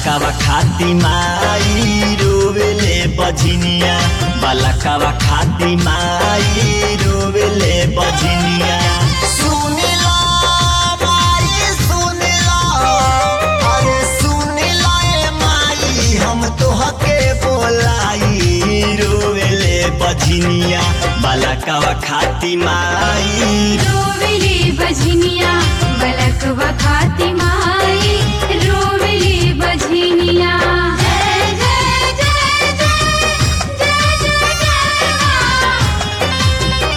बालकवा खाती माई रोवेले बझिनिया बालकवा खाती माई रोवेले बझिनिया सुनिला माई सुनिला अरे सुनिला ए माई हम तोहके बोलाई रोवेले बझिनिया बालकवा खाती माई रोवेली बझनिया बलकवा खाती माई रोवेली बझनिया जय जय जय जय जय जय जय माँ।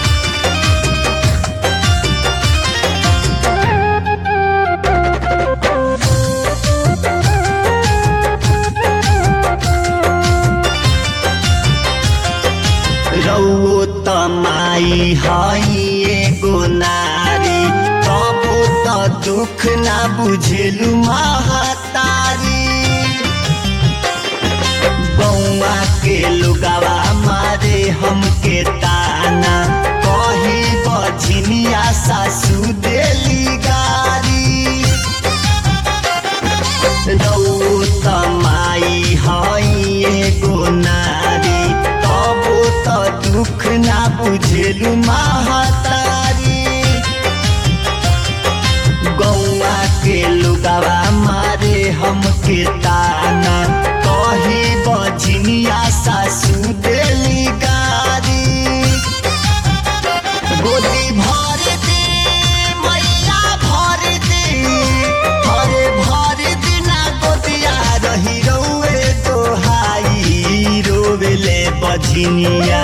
रौओ त माई हई एगो नारी तबो त दुख ना बुझेलु महतारी बौआ के लुगावा मारे हमके ताना कही बझिनिया सासू देली गारी रौ त माई हई एगो नारी तबो त दुख ना बुझेलु महतारी गौआ के लुगावा मारे हमके ताना कही बझनिया सासू देली गारी गोदी भर दे मैया भर दे हरे भर दिना गोदिया रही रौए तोहाई रोवेले बझिनिया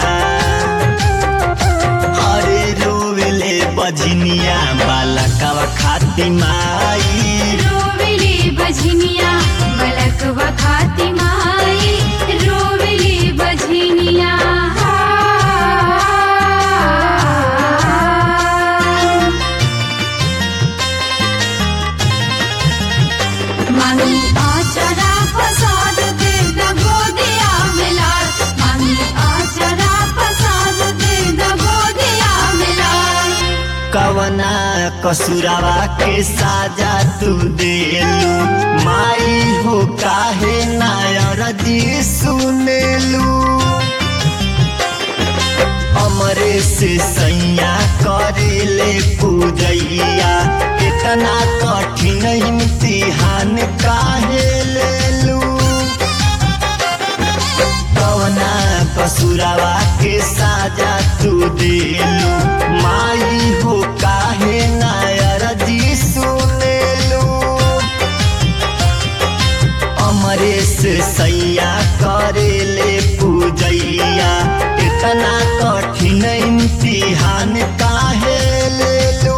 हरे रोवेले बझिनिया बालकवा खाती माई रोवेली बझनिया बलकवा खाती माई रोवेली बझनिया मांगी आचरा पसार दे द गोदिया मिलार मांगी आचरा पसार दे द गोदिया मिलार कवना कसुरावा के साजा तू देलू माई हो काहे नायर जी सुनेलू हमरे से सैया करेले पूजैया इतना कठिन इम्तिहान काहे लेलू कवना कसुरावा के साजा तू देलू माई हो काहे नायर जी सुनेलू अमरेश सैया करेले पूजैया इतना कठिन इम्तिहान काहे लेलू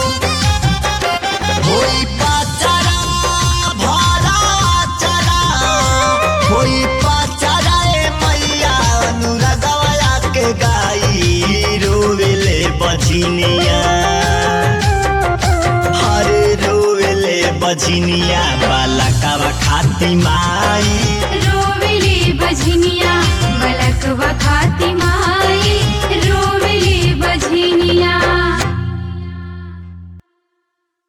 होई पाचरा भरा चरा होई पाचरा ए मैया अनुरागवया के गाई रोवेले बझिनिया हरे रोवेले बझिनिया बालकवा खाती माई रोवेली